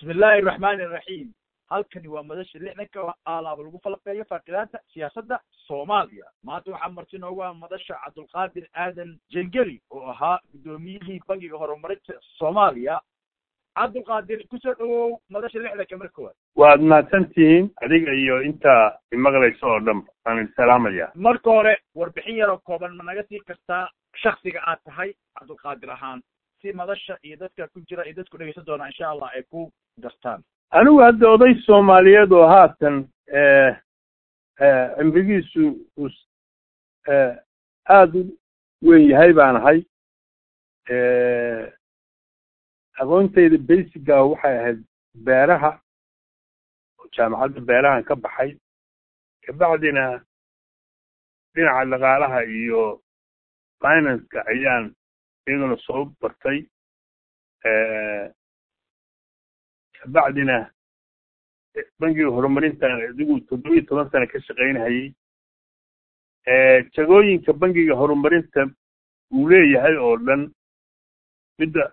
bismi illaahi araxmaani iraxiim halkani waa madasha lixdanka aalaaba lagu falaqeeyo faaqidaanta siyaasadda soomaaliya maanta waxaa marti noogu ah madasha cabdulqaadir aadan jengeli oo ahaa guddoomiyihii bangiga horumarinta soomaaliya cabdulqaadir kusoo dhawow madasha lixdanka marka koowaad waad mahadsantihiin adiga iyo inta imaqlaysa oo dhan waan idin salaamaya marka hore warbixin yaroo kooban ma naga sii kartaa shaksiga aad tahay cabdulqaadir ahaan si madasha iyo dadka ku jira iyo dadku dhegeysan doonaa insha allah ay ku dartaan anigu hadda oday soomaaliyeed oo haatan cimrigiisu uu aada u weyn yahay baan ahay aqoontayda basiga waxay ahayd beeraha jaamacadda beerahan ka baxay kabacdina dhinaca dhaqaalaha iyo financeka ayaan iyaguna soo bartay kabacdina bangiga horumarintan adigu toddoba iyo toban sano ka shaqaynhayay jagooyinka bangiga horumarinta uu leeyahay oo dhan midda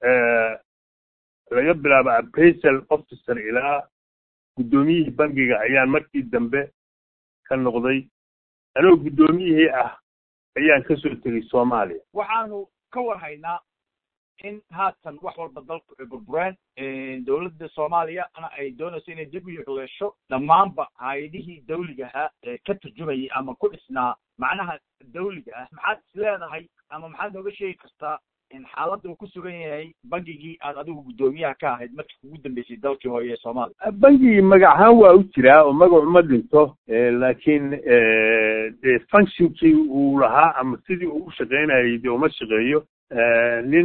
laga bilaabo appraisal officer ilaa guddoomiyihii bangiga ayaan markii dambe ka noqday anoo guddoomiyihii ah ayaan ka soo tegey soomaaliya waxaanu ka warhaynaa in haatan wax walba dalku ay burbureen dowladda soomaaliyana ay doonayso inay dib u yuxleesho dhammaanba hay-adihii dawliga ahaa ee ka turjumayay ama ku dhisnaa macnaha dawliga ah maxaad is leedahay ama maxaad nooga sheegi kartaa in xaaladda uu ku sugan yahay bangigii aad adigu guddoomiyaha ka ahayd markii kugu dambeysay dalkii hooye ee soomaaliya bangigii magac ahaan waa u jiraa oo magacu ma dhinto laakiin de functionkii uu lahaa ama sidii uu u shaqaynayay de uma shaqeeyo nin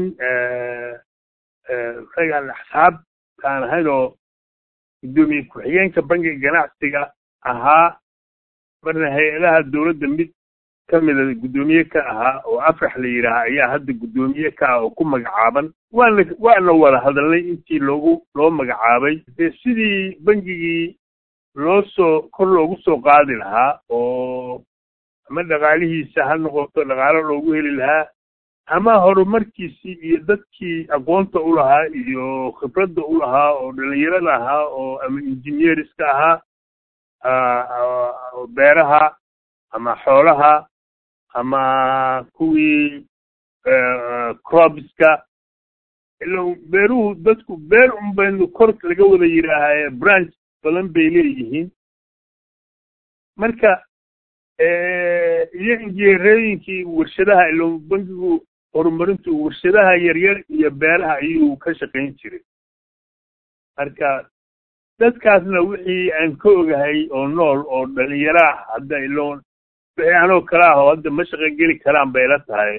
ragaan axsaab kaan ahayn oo guddoomiye ku-xigeenka bangiga ganacsiga ahaa marna hay-adaha dowladda mid ka mida guddoomiye ka ahaa oo afrax la yidhaaha ayaa hadda guddoomiye ka ah oo ku magacaaban waana waana wada hadalnay intii loogu loo magacaabay dee sidii bangigii loo soo kor loogu soo qaadi lahaa oo ama dhaqaalihiisa ha noqoto dhaqaalo loogu heli lahaa ama horumarkiisii iyo dadkii aqoonta u lahaa iyo khibradda u lahaa oo dhalinyarada ahaa oo ama engineerska ahaa beeraha ama xoolaha ama kuwii cropska ila beeruhu dadku beer un baynu kor laga wada yidhaahaye branch badan bay leeyihiin marka iyo injineerooyinkii warshadaha ilo bangigu horumarintu warshadaha yaryar iyo beeraha ayuu ka shaqayn jiray marka dadkaasna wixii aan ka ogahay oo nool oo dhalinyaro ah hadda ilo wixii anoo kale ah oo hadda ma shaqo geli karaan bay la tahay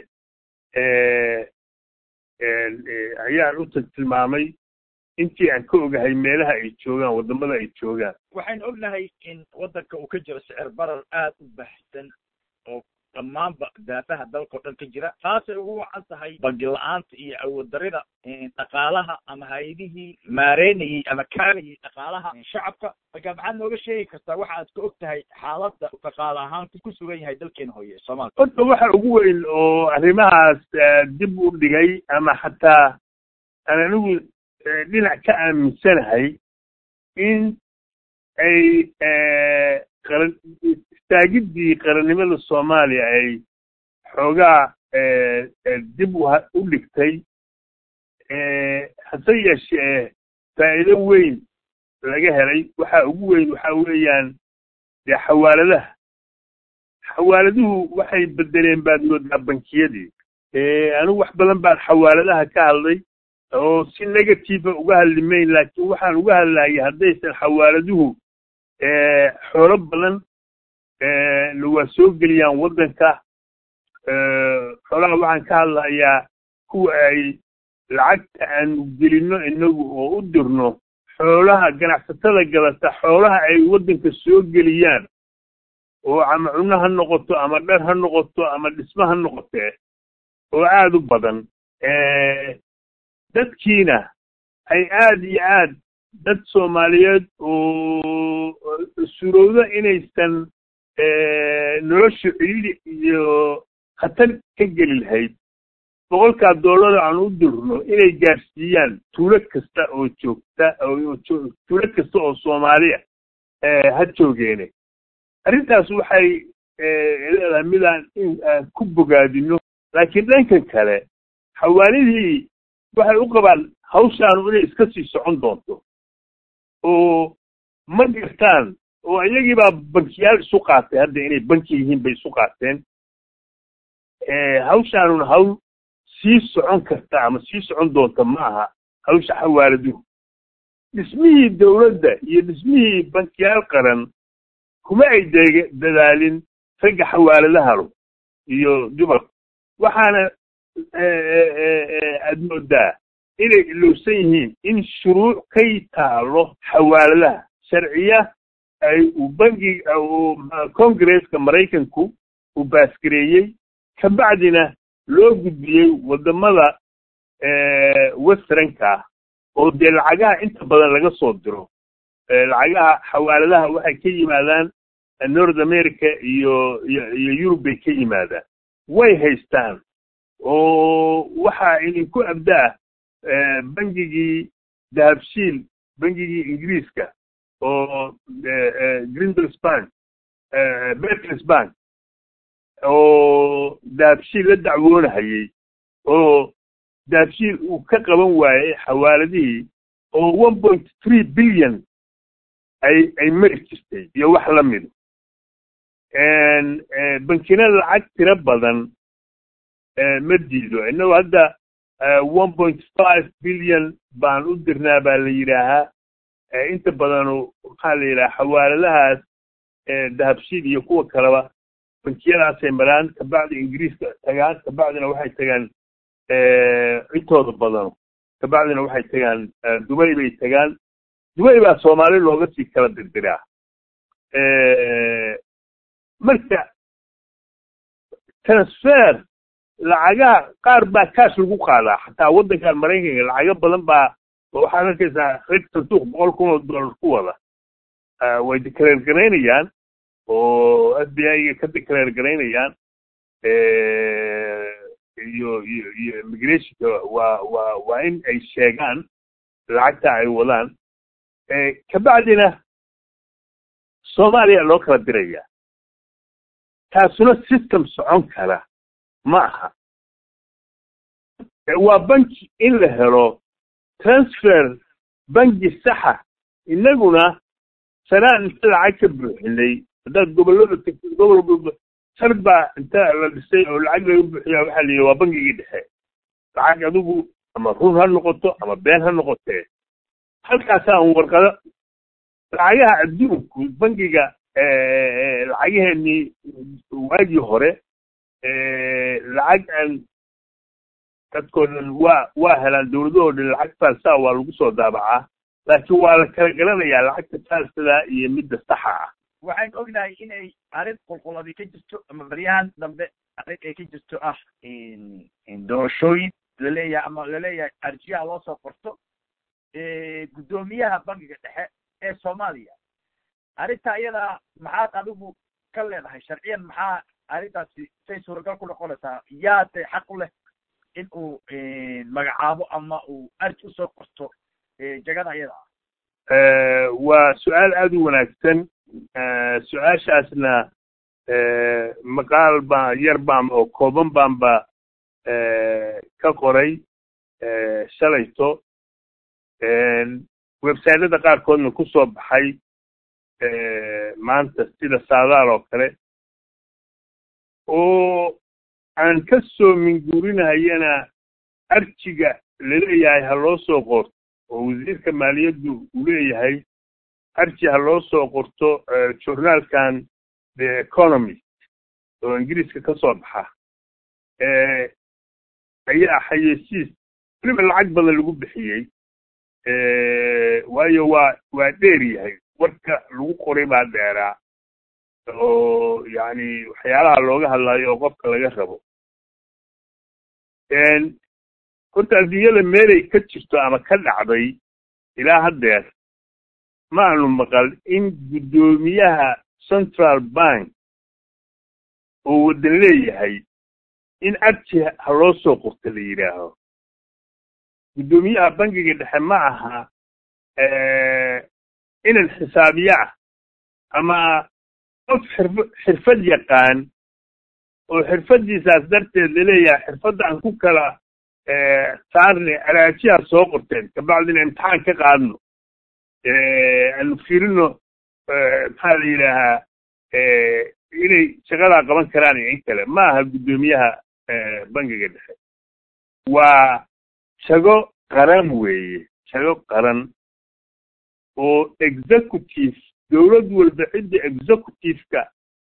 ayaan u tilmaamay intii aan ka ogahay meelaha ay joogaan waddamada ay joogaan waxaynu ognahay in waddanka uu ka jiro sicir barar aad u baahsan oo dhammaanba daafaha dalka o dhan ka jira taasay ugu wacan tahay bangi la-aanta iyo awood darida dhaqaalaha ama hay-adihii maareynayey ama kaagayay dhaqaalaha shacabka marka maxaad nooga sheegi kartaa waxa aad ka og tahay xaaladda dhaqaale ahaan ku sugan yahay dalkeena hooye soomaaliya horta waxa ugu weyn oo arrimahaas dib u dhigay ama xataa aan anigu dhinac ka aaminsanahay in ay qaran istaagiddii qarannimada soomaaliya ay xoogaa dib u dhigtay hase yeeshee faa'iido weyn laga helay waxa ugu weyn waxa weeyaan dee xawaaladaha xawaaladuhu waxay bedeleen baad moodaa bankiyadii anigu wax badan baan xawaaladaha ka hadlay oo si negativa uga hadli mayn laakiin waxaan uga hadlayay haddaysan xawaaladuhu xoolo badan waa soo geliyaan waddanka xoolaha waxaan ka hadlayaa kuwa ay lacagta aanu gelino inagu oo u dirno xoolaha ganacsatada gadata xoolaha ay waddanka soo geliyaan oo ama cunno ha noqoto ama dhar ha noqoto ama dhismo ha noqotee oo aada u badan dadkiina ay aad iyo aad dad soomaaliyeed oo surowda inaysan nolosha ciidi iyo khatar ka geli lahayd boqolkaa doolar aan u dirno inay gaarsiiyaan tuulo kasta oo joogta tuulo kasta oo soomaaliya ha joogeene arrintaas waxay leedahay midaan in aan ku bogaadino laakiin dhankan kale xawaalidii waxay u qabaan hawshaanu inay iska sii socon doonto oo ma gartaan oo iyagiibaa bankiyaal isu qaatay hadda inay banki yihiin bay isu qaateen hawshaanuna hawl sii socon karta ama sii socon doonta ma aha hawsha xawaaladuhu dhismihii dowladda iyo dhismihii bankiyaal qaran kuma ay de dadaalin ragga xawaaladahalu iyo dumarku waxaana aad moodaa inay ilowsan yihiin in shuruuc kay taalo xawaaladaha sharciya ay uu bangi congresska maraykanku uu baasgareeyey kabacdina loo gudbiyey waddamada westranka oo dee lacagaha inta badan laga soo diro lacagaha xawaaladaha waxay ka yimaadaan north america iyo iyo yurub bay ka yimaadaan way haystaan oo waxaa idinku abdaa bangigii dahabshiil bangigii ingiriiska oo grindles bank berkles bank oo dahabshiil la dacwoonahayey oo dahabshiil uu ka qaban waayey xawaaladihii oo one point three billion ay ay mari jirtay iyo wax la mido bankina lacag tiro badan ma diido innagu hadda one point five billion baan u dirnaa baa la yidhaahaa inta badanu waxaa la yidhaha xawaaladahaas dahabshiil iyo kuwa kaleba bankiyadaasay maraan kabacdi ingiriiska tagaan kabacdina waxay tagaan intooda badano kabacdina waxay tagaan dubay bay tagaan dubay baa soomaali looga sii kala dirdiraa marka transfer lacagaha qaar baa kaash lagu qaadaa xataa waddankan maraykanka lacago badan baa waxaad arkaysaa reg sanduuq boqol kun oo dollar ku wada way declaare garaynayaan oo f b i-ga ka declaare garaynayaan iyo iyo iyo immigrationka waa waa waa in ay sheegaan lacagta ay wadaan kabacdina soomaaliya loo kala diraya taasuna system socon kara ma aha waa banki in la helo transfer banki saxa innaguna sanaan inta lacag ka buuxinay haddaad gobollada tagto gobol walba sanad baa inta la dhisay oo lacag laga buuxiya waxaa la yidhi waa bangigii dhexe lacag adigu ama run ha noqoto ama been ha noqotee halkaasaa un warqado lacagaha adduunku bangiga lacagaheenii waagii hore lacag aan dadkoo dhan waa waa helaan dawladahoo dhan lacag faalsaa waa lagu soo daabacaa laakiin waa la kala garanayaa lacagta faalsadaa iyo midda saxa ah waxaan ognahay inay arrin qulquladi ka jirto ama baryahan dambe arrin ay ka jirto ah doorashooyin laleeyahay ama laleeyahay arjiyaha loo soo qorto guddoomiyaha bangiga dhexe ee soomaaliya arrinta iyadaa maxaad adigu ka leedahay sharciyan maxaa arrintaasi say suuragal ku noqonaysaa yaase xaq u leh in uu magacaabo ama uu arji usoo qorto jagada iyada ah waa su-aal aada u wanaagsan su-aashaasna maqaal baa yar baan oo kooban baanba ka qoray shalayto websiteyada qaarkoodna ku soo baxay maanta sida saadaal oo kale oo aan ka soo minguurinahayana arjiga laleeyahay ha loo soo qorto oo wasiirka maaliyaddu uu leeyahay arji ha loo soo qorto journaalkan the economist oo ingiriiska ka soo baxa ayaa xayeysiis weliba lacag badan lagu bixiyey waayo waa waa dheer yahay warka lagu qoray baa dheeraa oo yani waxyaalaha looga hadlayo oo qofka laga rabo horta adduunyada meelay ka jirto ama ka dhacday ilaa haddeer ma aanu maqal in guddoomiyaha central bank oo waddan leeyahay in arji ha loo soo qorto la yidhaaho guddoomiyaha bangiga dhexe ma aha inan xisaabiye ah ama qof xirf xirfad yaqaan oo xirfaddiisaas darteed laleeyahay xirfadda aan ku kala saarnay alaajiyaa soo qorteen kabacdina imtixaan ka qaadno aanu fiirino maxaa la yidhaahaa inay shaqadaa qaban karaan iyo in kale ma aha guddoomiyaha bangiga dhexe waa shago qaran weeye shago qaran oo executive dowlad walba cidda executive-ka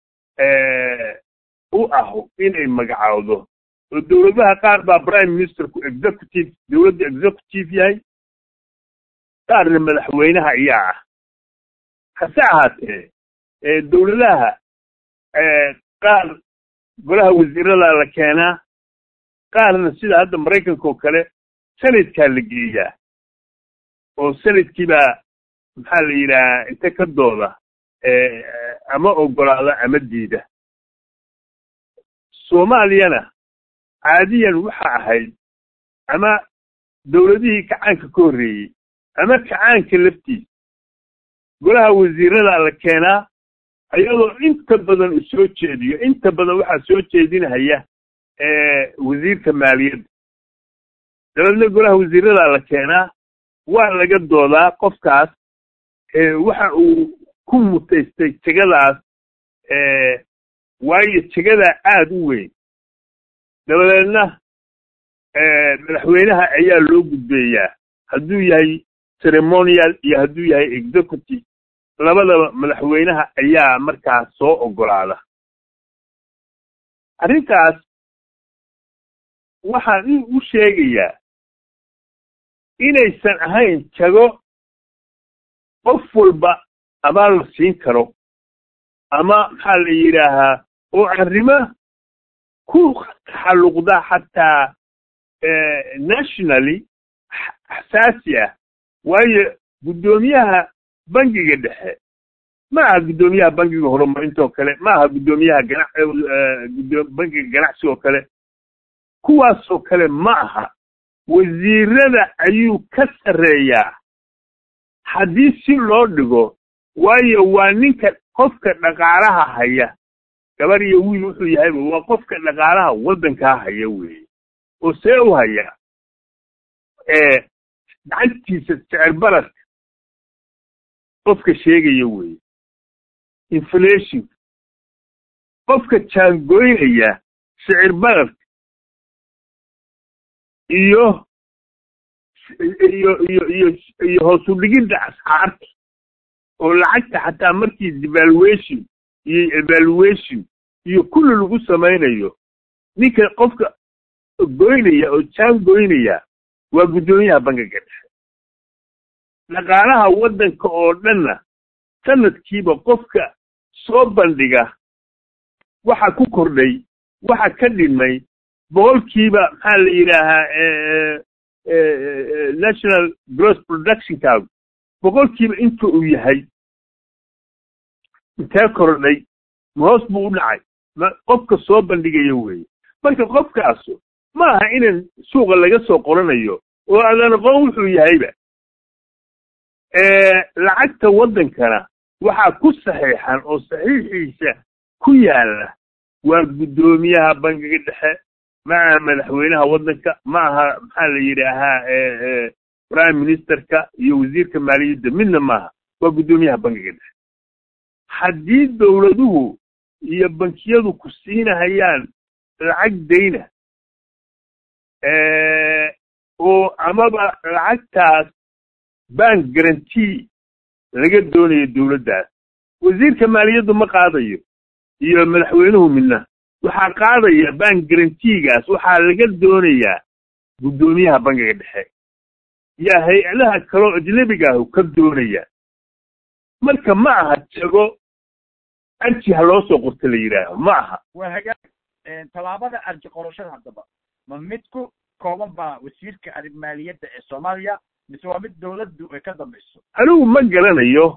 u ah inay magacaawdo oo dowladaha qaar baa prime ministerku executive dowladda executive yahay qaarna madaxweynaha ayaa ah hase ahaatee dowladaha qaar golaha wasiirada la keenaa qaarna sida hadda maraykanka oo kale sanadkaa la geeyaa oo sanadkiibaa maxaa la yidhahaa inta ka dooda ama ogolaada ama diida soomaaliyana caadiyan waxa ahayd ama dowladihii kacaanka ka horreeyey ama kacaanka laftiisa golaha wasiirada la keenaa ayadoo inta badan u soo jeediyo inta badan waxaa soo jeedinahaya wasiirka maaliyadda dabeedna golaha wasiirada la keenaa waa laga doodaa qofkaas waxa uu ku mutaystay jegadaas waayo jegadaa aada u weyn dabadeedna madaxweynaha ayaa loo gudbeeyaa hadduu yahay ceremonial iyo hadduu yahay executive labadaba madaxweynaha ayaa markaas soo ogolaada arrintaas waxaan u sheegayaa inaysan ahayn jago qof walba abaal la siin karo ama maxaa la yidhaahaa oo arrimo ku taxalluqda xataa nationally xasaasi ah waayo guddoomiyaha bangiga dhexe ma aha guddoomiyaha bangiga horumarintoo kale ma aha guddoomiyaha gana bangiga ganacsi oo kale kuwaasoo kale ma aha wasiirada ayuu ka sarreeyaa haddii si loo dhigo waayo waa ninka qofka dhaqaalaha haya gabar iyo wiil wuxuu yahayba waa qofka dhaqaalaha waddankaa haya weeye oo see u haya gacantiisa sicir baraska qofka sheegaya weeye inflation qofka jaangoynaya sicir baraska iyo iyo iyo iyo iyo hoos u dhigidda asxaarta oo lacagta xataa markii devaluation iyo evaluation iyo kulli lagu samaynayo ninka qofka goynaya oo jaan goynaya waa guddoomiyaha bangiga dhexe dhaqaalaha waddanka oo dhanna sanadkiiba qofka soo bandhiga waxa ku kordhay waxa ka dhimay boqolkiiba maxaa la yidhaahaa national gross productionkaagu boqolkiiba inta uu yahay intee kordhay ma hoos buu u dhacay ma qofka soo bandhigaya weeye marka qofkaasu ma aha inan suuqa laga soo qoranayo oo adan aqoon wuxuu yahayba lacagta waddankana waxaa ku saxiixan oo saxiixiisa ku yaalla waa guddoomiyaha bangiga dhexe ma aha madaxweynaha waddanka ma aha maxaa la yidhaahaa prime ministerka iyo wasiirka maaliyadda midna maaha waa guddoomiyaha bangiga dhexe haddii dowladuhu iyo bankiyadu ku siinahayaan lacag dayna oo amaba lacagtaas bank guarantee laga doonayo dowladdaas wasiirka maaliyaddu ma qaadayo iyo madaxweynuhu midna waxaa qaadaya bank guaranteegaas waxaa laga doonayaa guddoomiyaha bangiga dhexe yaa hay-adaha kaloo ajnebiga ahu ka doonaya marka ma aha jago arji ha loo soo qorto la yidhaaho ma aha waa hagaag tallaabada arji qorashada haddaba ma mid ku kooban baa wasiirka arrin maaliyadda ee soomaaliya mise waa mid dowladdu ay ka dambayso anigu ma garanayo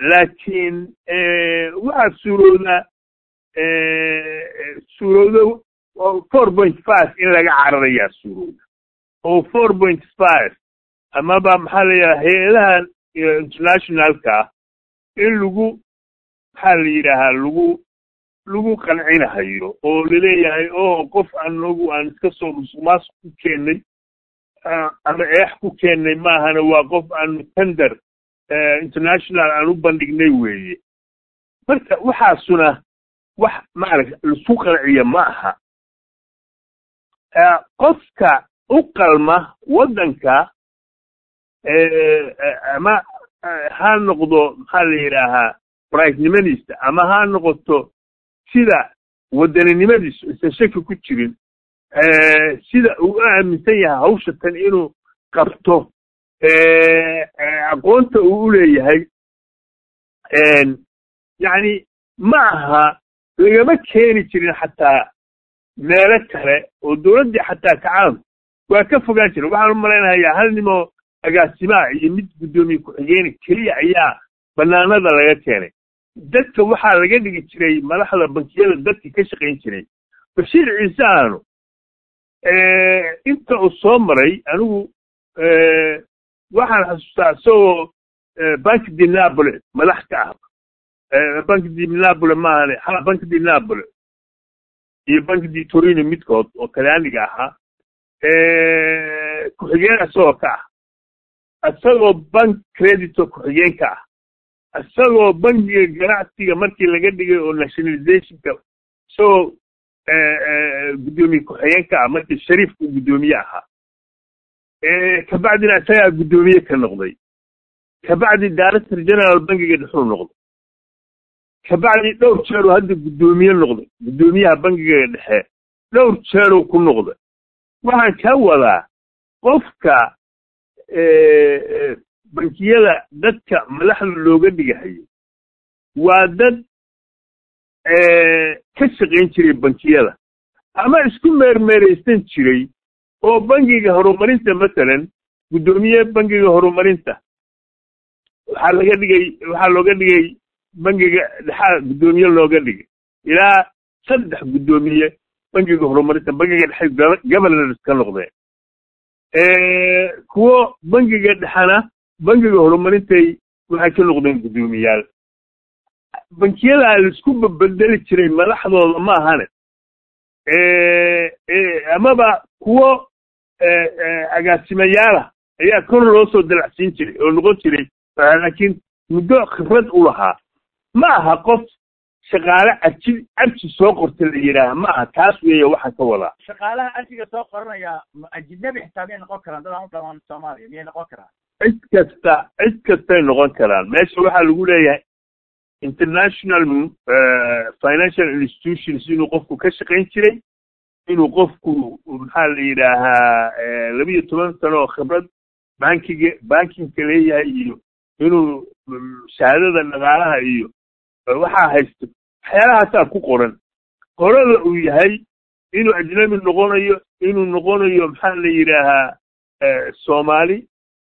laakiin waxaa suurooda suuroodo four point five in laga cararayaa suurowda oo four point five amaba maxaa la yidhaha hay-adahan internationalka ah in lagu maxaa la yidhaahaa lagu lagu qancinahayo oo laleeyahay oo qof anagu aan iska soo musuqmaasuq ku keennay ama eex ku keennay maahana waa qof aanu tender international aan u bandhignay weeye marka waxaasuna wax maaragta laisku qanciya ma aha qofka u qalma waddanka ama ha noqdo maxaa la yidhaahaa brightnimadiisa ama ha noqoto sida wadaninimadiisu isan shaki ku jirin sida uu u aaminsan yahay hawsha tan inuu qabto aqoonta uu u leeyahay yacni ma aha lagama keeni jirin xataa meelo kale oo dowladdii xataa kacaan waa ka fogaan jiren waxaan u malaynahayaa hal nimoo agaasimaha iyo mid guddoomiye ku-xigeeni keliya ayaa banaanada laga keenay dadka waxaa laga dhigi jiray madaxda bankiyada dadka ka shaqayn jiray bashiir ciise aanu inta uu soo maray anigu waxaan xasuustaa isagoo bank di napole madax ka ah bank di napole maahane ha bank di napole iyo bank di torino midkood oo talyaaniga ahaa ku-xigeen isagoo ka ah isagoo bank credito ku-xigeen ka ah isagoo bankiga ganacsiga markii laga dhigay oo nationalizationka isagoo guddoomiye ku-xigeen ka ah markii shariifku guddoomiye ahaa kabacdina isagaa guddoomiye ka noqday kabacdi director general bankiga dhexuu noqday kabacdi dhowr jeeruu hadda guddoomiye noqday guddoomiyaha bankiga dhexe dhowr jeeruu ku noqday waxaan ka wadaa qofka bankiyada dadka madaxda looga dhigahayo waa dad ka shaqayn jiray bankiyada ama isku meermeeraysan jiray oo bankiga horumarinta masalan guddoomiye bankiga horumarinta waxaa laga dhigay waxaa looga dhigay bankiga dhexaa guddoomiye looga dhigay ilaa saddex guddoomiye bankiga horumarinta bankiga dhexe governors ka noqdeen kuwo bankiga dhexana bankiga horumarintay waxay ka noqdeen guddoomiyaal bankiyadaa laisku babedeli jiray madaxdooda ma ahane amaba kuwo agaasimayaala ayaa kor loo soo dalacsiin jiray oo noqon jiray laakiin muddo khibrad u lahaa ma aha qof shaqaale arji arji soo qorta la yidhaaha ma aha taas weeye waxaan ka wadaa shaqaalaha arjiga soo qoranaya ajnabi xitaa miyay noqon karaan dad aan u dhamaan soomaaliya miyay noqon karaan cid kasta cid kastay noqon karaan meesha waxaa lagu leeyahay international financial institutions inuu qofku ka shaqayn jiray inuu qofku maxaa la yidhaahaa labiyo toban sano oo khibrad bankiga bankinka leeyahay iyo inuu shahaadada dhaqaalaha iyo waxaa haysto waxyaalahaasaa ku qoran qorada uu yahay inuu ajnabi noqonayo inuu noqonayo maxaa la yidhaahaa soomaali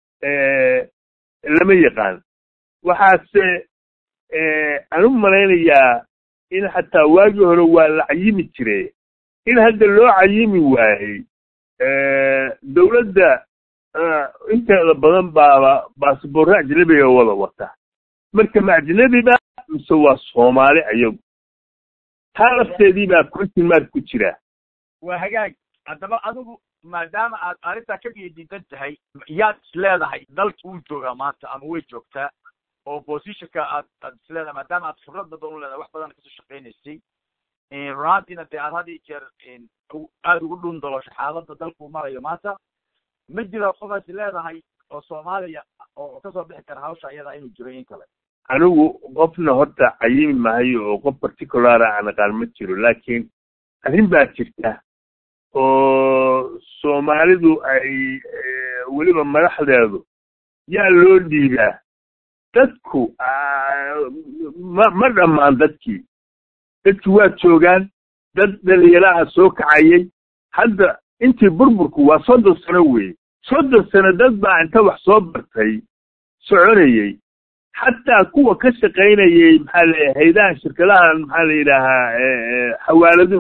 lama yaqaan waxaase aan u malaynayaa in xataa waagii hore waa la cayimi jire in hadda loo cayimi waayey dowladda inteeda badan baaba baasboorre ajnabiga wada wata marka ma ajnabiba mise waa soomaali ayagu taa lafteedii baa question mark ku jira waa hagaag haddaba adigu maadaama aad arrintaa ka geedidan tahay yaad isleedahay dalka wuu joogaa maanta ama way joogtaa oo positionka aad aad isleedahay maadaama aad khibrad badan u leedahay wax badan kasoo shaqaynaysay runaantiina dee aad had iyo jeer aada ugu dhun dolosho xaaladda dalku marayo maanta ma jiro qofaas leedahay oo soomaaliya oo kasoo bixi kara hawsha iyada inuu jiro in kale anigu qofna horta cayimi mahayo oo qof particulara aan aqaan ma jiro laakiin arrin baa jirta oo soomaalidu ay weliba madaxdeedu yaa loo dhiibaa dadku ma ma dhammaan dadkii dadkii waa joogaan dad dhalinyaraha soo kacayay hadda intii burburku waa soddon sano weeye soddon sano dad baa inta wax soo bartay soconayey xataa kuwa ka shaqaynayay maxaa la haydahan shirkadahan maxaa la yidhaahaa xawaaladuhu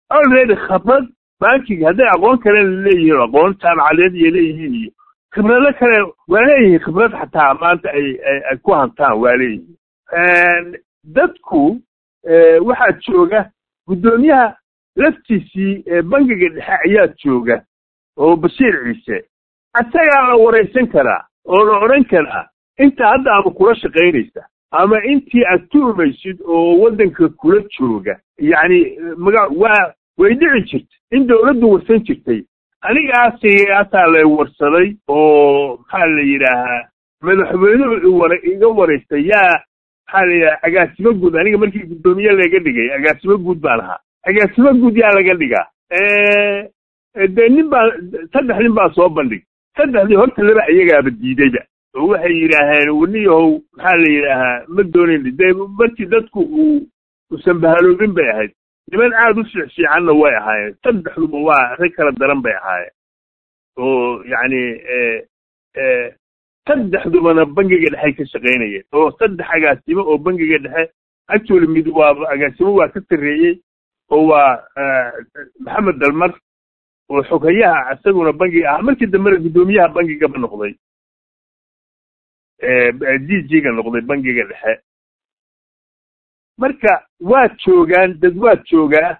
already khabrad bankiga hadday aqoon kale leeyihiin aqoon jaamacadeed iyo leeyihiin iyo khibrado kale waa leeyihiin khibrad xataa maanta ay ay ku hantaan waa leeyihiin dadku waxaa jooga guddoomiyaha laftiisii bankiga dhexe ayaa jooga oo bashiir ciise isagaa la waraysan karaa oo la odhan karaa inta hadda ama kula shaqaynaysa ama intii aad tuumaysid oo waddanka kula jooga yacni maga waa way dhici jirta in dawladdu warsan jirtay anigaasaasaa la warsaday oo maxaa la yidhaahaa madaxweynuhu war iga waraystay yaa maxaa la yidhaha agaasimo guud aniga markii guddoomiye laga dhigay agaasimo guud baan ahaa agaasimo guud yaa laga dhigaa dee nin baa saddex nin baa soo bandhig saddexdii horta laba iyagaaba diidayba oo waxay yidhaaheen waniyahow maxaa la yidhaahaa ma doonayn dee markii dadku uu usan bahaloobin bay ahayd niman aada u fiicfiicanna way ahaayeen saddexduba waa rag kala daran bay ahaayeen oo yacni saddexdubana bangiga dhexey ka shaqaynayeen oo saddex agaasimo oo bangiga dhexe actually mid waa agaasimo waa ka sarreeyey oo waa maxamed dalmar oo xoghayaha isaguna bangiga ah markii dambena guddoomiyaha bangigaba noqday d g ga noqday bangiga dhexe marka waa joogaan dad waa joogaa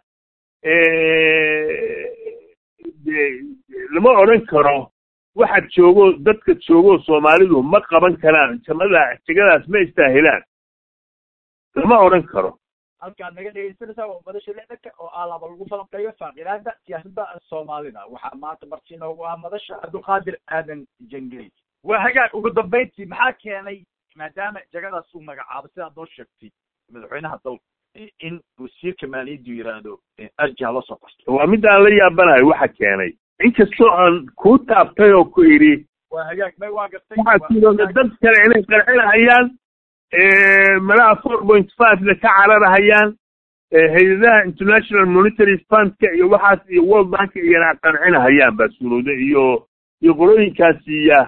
lama odhan karo waxa joogo dadka joogo soomaalidu ma qaban karaan jamada jegadaas ma istaahilaan lama odhan karo halkaad naga dhegeysanaysaa waa madasha lixdanka oo ah laba lagu falanqeeyo faaqidaanta siyaasadda soomaalida waxaa maanta marti inoogu ah madasha cabdulqaadir aadan jangeli waa hagaag ugu dambayntii maxaa keenay maadaama jegadaas uu magacaabo sidaad noo sheegtay madaxweynaha dalka in wasiirka maaliyaddu yidhaahdo arji ha la soo qasto waa midaan la yaabanahay waxa keenay inkastoo aan kuu taabtay oo ku idhi waa hagaag may waa gartay waxaa sidooda dad kale inay qarxinahayaan malaha four point five-na ka cararahayaan hay-adaha international monitary fundka iyo waxaas iyo world bank iyana qancinahayaan baa suurowda iyo iyo qolooyinkaasiya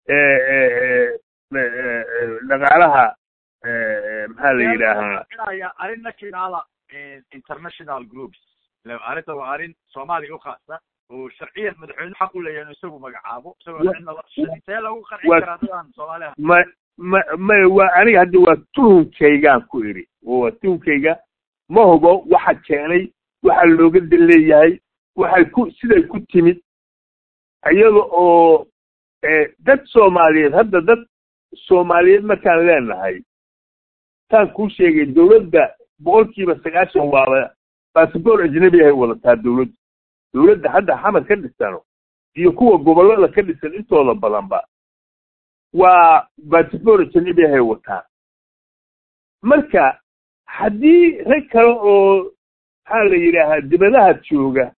dhaqaalaha maxaa la yidhaahaa arrin nationala international groups arrinta waa arrin soomaaliya u khaasa oo sharciyan madaxweyne xaq u leeyahay isagu magacaabo isagoo see lagu qancin karaa dadaan soomaaliha ma ma may waa aniga hadda waa tuhunkaygaan ku idhi waa tuhunkayga ma hubo waxa keenay waxa looga dan leeyahay waxay ku siday ku timid iyada oo dad soomaaliyeed hadda dad soomaaliyeed markaan leenahay taan kuu sheegay dawladda boqolkiiba sagaashan waaba basaboor ajnabi ahay wadataa dawladdu dawladda hadda xamar ka dhisano iyo kuwa gobollada ka dhisan intooda badanba waa basaboor ajnabi ahay wataan marka haddii rag kale oo maxaa la yidhaahaa dibadaha jooga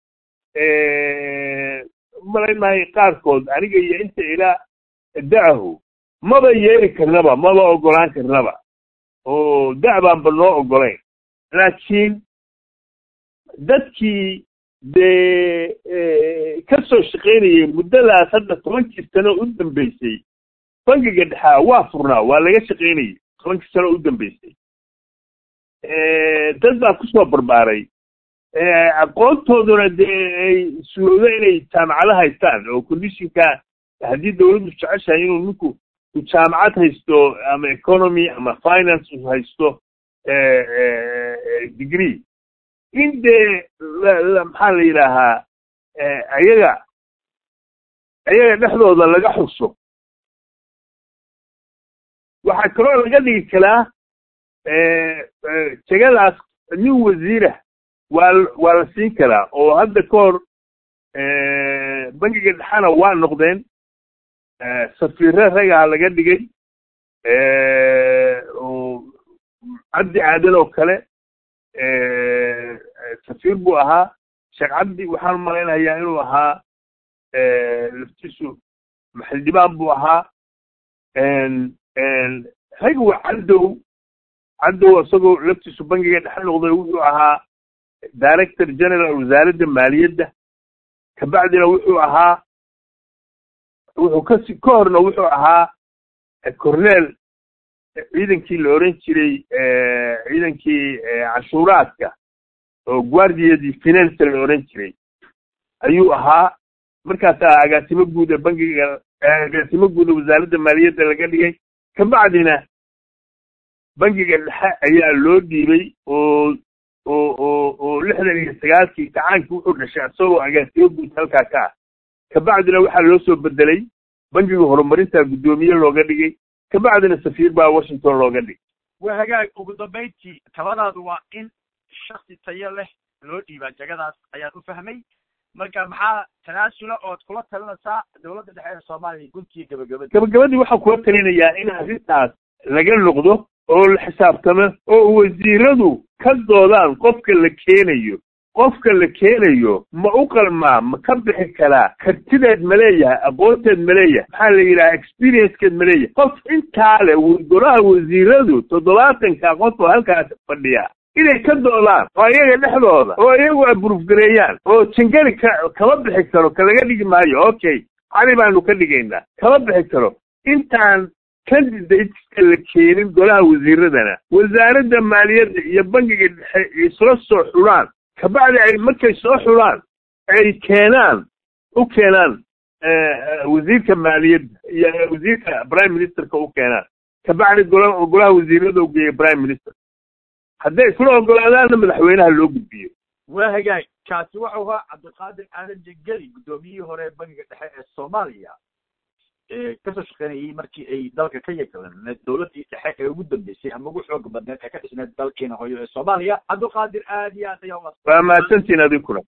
malaynahay qaarkood aniga iyo inta ilaa da'ahu maba yeeli karnaba maba ogolaan karnaba oo da' baanba noo ogolayn laakiin dadkii dee ka soo shaqaynayay muddadaas hadda tobankii sano u dambeysay bangiga dhexaa waa furnaa waa laga shaqaynayay tobankii sano u dambeysay dad baa kusoo barbaaray aqoontooduna dee ay suurowdo inay jaamacado haystaan oo conditionka haddii dawladdu jeceshahay inuu ninku u jaamacad haysto ama economy ama finance u haysto degree in dee maxaa la yidhaahaa ayaga ayaga dhexdooda laga xuso waxaa kaloo laga dhigi karaa jegadaas nin wasiirah waa waa la siin karaa oo hadda ka hor bangiga dhexana waa noqdeen safiire ragaa laga dhigay oo cabdi aadan oo kale safiir buu ahaa sheekh cabdi waxaan malaynayaa inuu ahaa laftiisu maxildhibaan buu ahaa ragwa caddow caddow isagoo laftiisu bangiga dhexe noqday wuxuu ahaa director general wasaaradda maaliyadda kabacdina wuxuu ahaa wuxuu kasi ka horna wuxuu ahaa corneel ciidankii la oran jiray ciidankii cashuuraadka oo guardiyadii finance la odhan jiray ayuu ahaa markaasaa agaasimo guud ee bangiga agaasimo guud ee wasaaradda maaliyadda laga dhigay kabacdina bangiga dhexe ayaa loo dhiibay oo oo oo oo lixdan iyo sagaalkii gacaankii wuxuu dhashay isagoo agaasimo guud halkaa ka ah kabacdina waxaa loo soo bedelay bangiga horumarinta guddoomiye looga dhigay kabacdina safiir baa washington looga dhigay waa hagaag ugu dambayntii taladaadu waa in shaksi tayo leh loo dhiibaa jagadaas ayaan u fahmay marka maxaa tanaasula ood kula talinaysaa dowladda dhexe ee soomaaliya guntiga gabagabada gabagabadii waxaan kula talinayaa in arrintaas laga noqdo oo la xisaabtamo oo wasiiradu ka doodaan qofka la keenayo qofka la keenayo ma u qalmaa ma ka bixi karaa kartideed ma leeyahay aqoonteed ma leeyahay maxaa la yidhaha experiencekeed ma leeyahay qof intaa le golaha wasiiradu toddobaatanka qof oo halkaas fadhiya inay ka doodaan oo iyaga dhexdooda oo iyagu abrufgareeyaan oo jingari ka kama bixi karo ka laga dhigi maayo okay cali baanu ka dhigaynaa kama bixi karo intaan candidateska la keenin golaha wasiiradana wasaaradda maaliyadda iyo bangiga dhexe isla soo xulaan kabacdi ay markay soo xulaan ay keenaan u keenaan wasiirka maaliyadda iyo wasiirka prime ministerka u keenaan kabacdi gola golaha wasiirada ugeeya prime minister hadday isla ogolaadaanna madaxweynaha loo gudbiyo waa hagaag kaasi wuxuu ahaa cabdiqaadir aadan jengeli guddoomiyihii hore ee bangiga dhexe ee soomaaliya kasoo shaqeynayay markii ay dalka ka yagaleen dowladdii dhexe ee ugu dambeysay ama ugu xooga badneed ee ka dhisneed dalkeena hooyo ee soomaaliya cabdiqaadir aad iyo aad ayaa waa mahadsantiin adinkuna